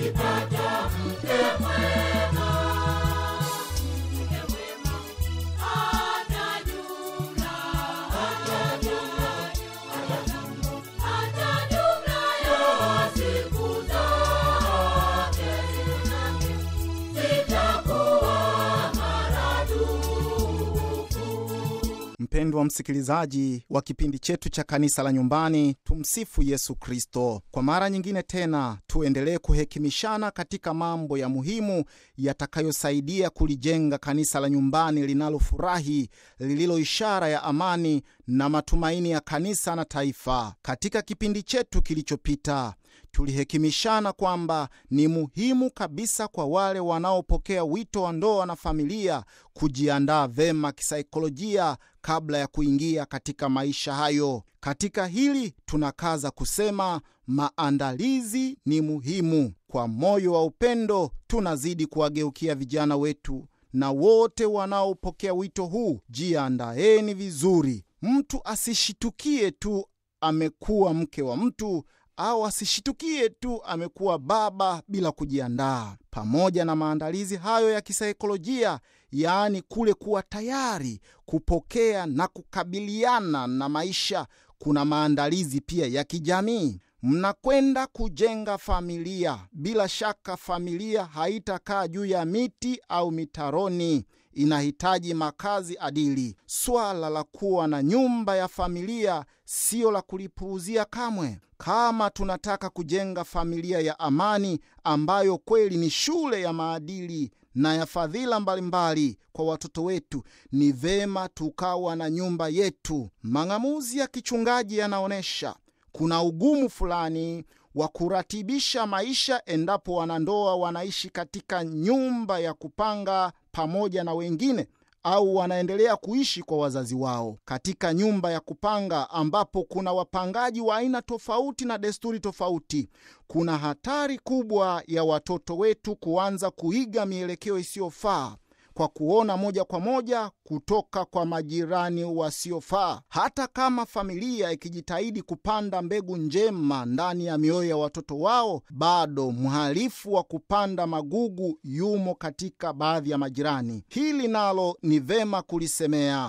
ukipata mke mwema, mke mwema hata jumla, hata jumla, hata jumla ya siku zake zitakuwa maradufu. Mpendwa msikilizaji wa kipindi chetu cha kanisa la nyumbani, tumsifu Yesu Kristo. Kwa mara nyingine tena, tuendelee kuhekimishana katika mambo ya muhimu yatakayosaidia kulijenga kanisa la nyumbani linalofurahi, lililo ishara ya amani na matumaini ya kanisa na taifa. Katika kipindi chetu kilichopita tulihekimishana kwamba ni muhimu kabisa kwa wale wanaopokea wito wa ndoa na familia kujiandaa vema kisaikolojia kabla ya kuingia katika maisha hayo. Katika hili tunakaza kusema maandalizi ni muhimu. Kwa moyo wa upendo, tunazidi kuwageukia vijana wetu na wote wanaopokea wito huu, jiandaeni vizuri. Mtu asishitukie tu amekuwa mke wa mtu au asishitukie tu amekuwa baba bila kujiandaa. Pamoja na maandalizi hayo ya kisaikolojia, yaani kule kuwa tayari kupokea na kukabiliana na maisha, kuna maandalizi pia ya kijamii. Mnakwenda kujenga familia. Bila shaka, familia haitakaa juu ya miti au mitaroni inahitaji makazi adili. Swala la kuwa na nyumba ya familia siyo la kulipuuzia kamwe. Kama tunataka kujenga familia ya amani ambayo kweli ni shule ya maadili na ya fadhila mbalimbali kwa watoto wetu, ni vema tukawa na nyumba yetu. Mang'amuzi ya kichungaji yanaonyesha kuna ugumu fulani wa kuratibisha maisha endapo wanandoa wanaishi katika nyumba ya kupanga pamoja na wengine au wanaendelea kuishi kwa wazazi wao katika nyumba ya kupanga ambapo kuna wapangaji wa aina tofauti na desturi tofauti. Kuna hatari kubwa ya watoto wetu kuanza kuiga mielekeo isiyofaa kwa kuona moja kwa moja kutoka kwa majirani wasiofaa. Hata kama familia ikijitahidi kupanda mbegu njema ndani ya mioyo ya watoto wao, bado mhalifu wa kupanda magugu yumo katika baadhi ya majirani. Hili nalo ni vema kulisemea.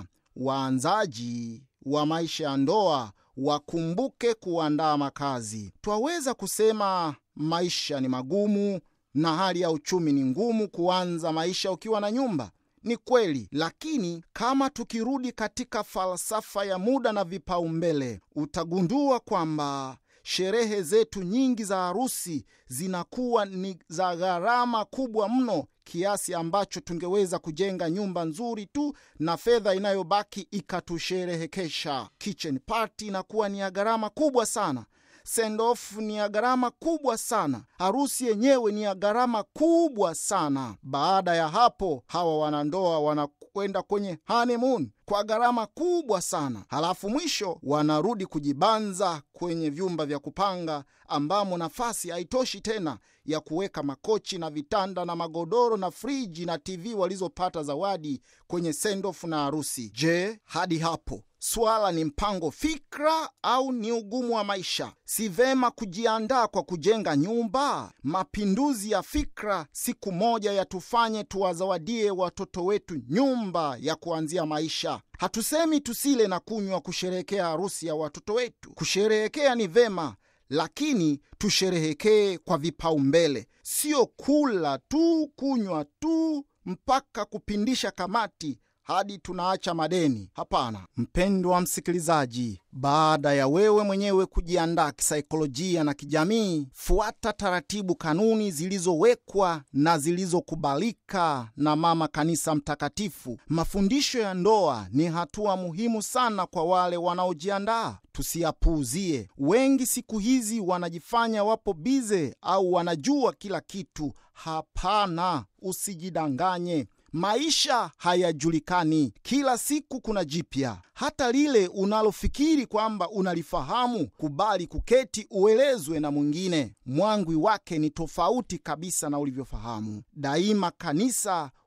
Waanzaji wa maisha ya ndoa wakumbuke kuandaa makazi. Twaweza kusema maisha ni magumu na hali ya uchumi ni ngumu kuanza maisha ukiwa na nyumba. Ni kweli, lakini kama tukirudi katika falsafa ya muda na vipaumbele, utagundua kwamba sherehe zetu nyingi za harusi zinakuwa ni za gharama kubwa mno kiasi ambacho tungeweza kujenga nyumba nzuri tu na fedha inayobaki ikatusherehekesha. Kitchen party inakuwa ni ya gharama kubwa sana. Send off ni ya gharama kubwa sana. Harusi yenyewe ni ya gharama kubwa sana. Baada ya hapo, hawa wanandoa wanakwenda kwenye honeymoon kwa gharama kubwa sana, halafu mwisho wanarudi kujibanza kwenye vyumba vya kupanga ambamo nafasi haitoshi tena ya kuweka makochi na vitanda na magodoro na friji na TV walizopata zawadi kwenye sendoff na harusi. Je, hadi hapo swala ni mpango fikra au ni ugumu wa maisha? Si vema kujiandaa kwa kujenga nyumba? Mapinduzi ya fikra siku moja yatufanye tuwazawadie watoto wetu nyumba ya kuanzia maisha. Hatusemi tusile na kunywa kusherehekea harusi ya watoto wetu. Kusherehekea ni vema, lakini tusherehekee kwa vipaumbele, sio kula tu, kunywa tu mpaka kupindisha kamati hadi tunaacha madeni. Hapana, mpendwa msikilizaji, baada ya wewe mwenyewe kujiandaa kisaikolojia na kijamii, fuata taratibu, kanuni zilizowekwa na zilizokubalika na Mama Kanisa Mtakatifu. Mafundisho ya ndoa ni hatua muhimu sana kwa wale wanaojiandaa. Tusiyapuuzie. Wengi siku hizi wanajifanya wapo bize au wanajua kila kitu. Hapana, usijidanganye. Maisha hayajulikani, kila siku kuna jipya. Hata lile unalofikiri kwamba unalifahamu, kubali kuketi uelezwe na mwingine. Mwangwi wake ni tofauti kabisa na ulivyofahamu. Daima kanisa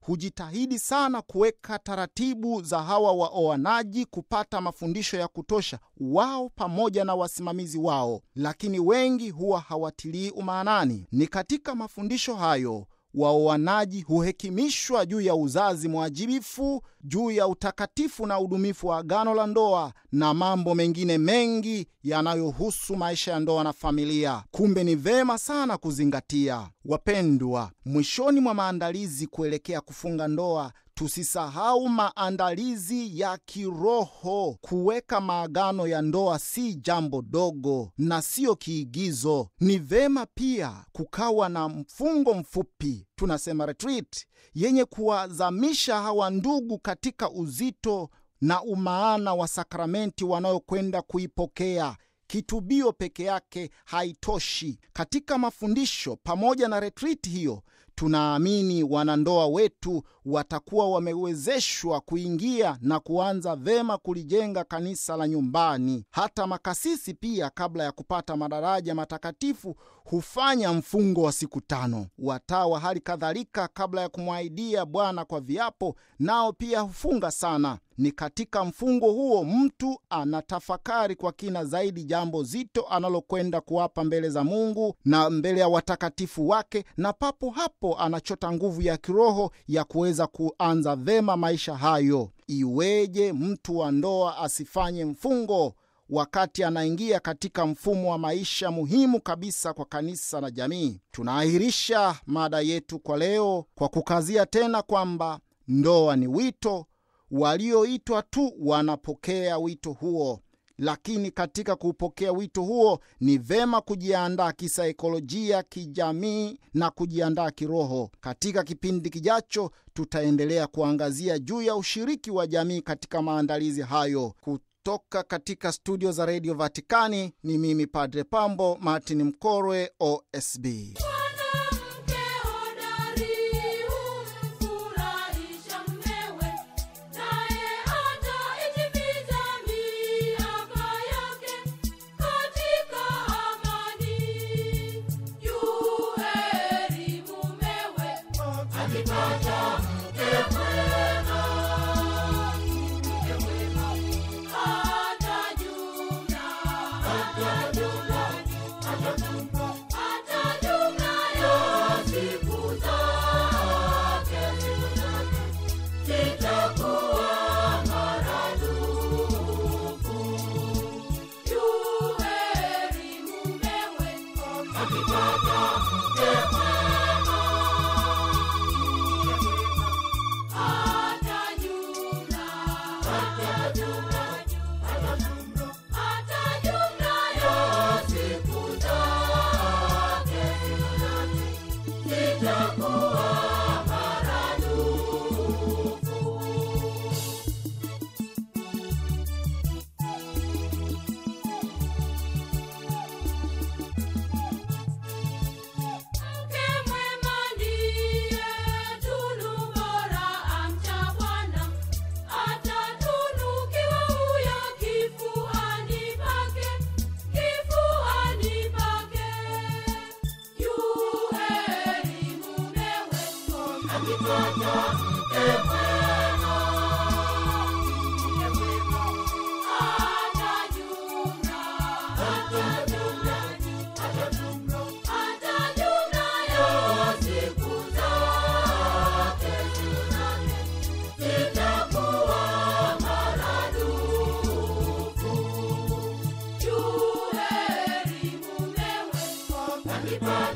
hujitahidi sana kuweka taratibu za hawa waoanaji kupata mafundisho ya kutosha wao pamoja na wasimamizi wao, lakini wengi huwa hawatilii umaanani. Ni katika mafundisho hayo waoanaji huhekimishwa juu ya uzazi mwajibifu, juu ya utakatifu na udumifu wa agano la ndoa na mambo mengine mengi yanayohusu maisha ya ndoa na familia. Kumbe ni vema sana kuzingatia. Wapendwa, mwishoni mwa maandalizi kuelekea kufunga ndoa tusisahau maandalizi ya kiroho. Kuweka maagano ya ndoa si jambo dogo na siyo kiigizo. Ni vema pia kukawa na mfungo mfupi, tunasema retreat, yenye kuwazamisha hawa ndugu katika uzito na umaana wa sakramenti wanayokwenda kuipokea. Kitubio peke yake haitoshi. Katika mafundisho pamoja na retriti hiyo, tunaamini wanandoa wetu watakuwa wamewezeshwa kuingia na kuanza vema kulijenga kanisa la nyumbani. Hata makasisi pia, kabla ya kupata madaraja matakatifu, hufanya mfungo wa siku tano. Watawa hali kadhalika, kabla ya kumwahidia Bwana kwa viapo, nao pia hufunga sana. Ni katika mfungo huo mtu anatafakari kwa kina zaidi jambo zito analokwenda kuwapa mbele za Mungu na mbele ya watakatifu wake, na papo hapo anachota nguvu ya kiroho ya kuweza kuanza vema maisha hayo. Iweje mtu wa ndoa asifanye mfungo wakati anaingia katika mfumo wa maisha muhimu kabisa kwa kanisa na jamii? Tunaahirisha mada yetu kwa leo kwa kukazia tena kwamba ndoa ni wito walioitwa tu wanapokea wito huo, lakini katika kupokea wito huo ni vema kujiandaa kisaikolojia, kijamii na kujiandaa kiroho. Katika kipindi kijacho, tutaendelea kuangazia juu ya ushiriki wa jamii katika maandalizi hayo. Kutoka katika studio za redio Vatikani ni mimi Padre Pambo Martin Mkorwe, OSB. Mwanamke hodari humfurahisha mmewe, naye ataitimiza miaka yake katika amani. Yu heri mumewe akipata mke mwema, mke mwema atajuna, atajuna, atajuna atajumlayo siku zake, siku zake zitakuwa maradufu. Yu heri mumewe akipata mke mwema, atajumla, atajumla, atajumla atajumlayo siku zake, siku zake zitakuwa maradufu. Mke mwema ndiye tunu bora amcha Bwana, atatunukiwa huyo kifuani pake, kifuani pake. Yu heri mumewe akipata mke mwema, mke mwema atajumla, atajumla, atajumla atajumlayo siku zake, siku zake zitakuwa maradufu. Yu heri mumewe akipata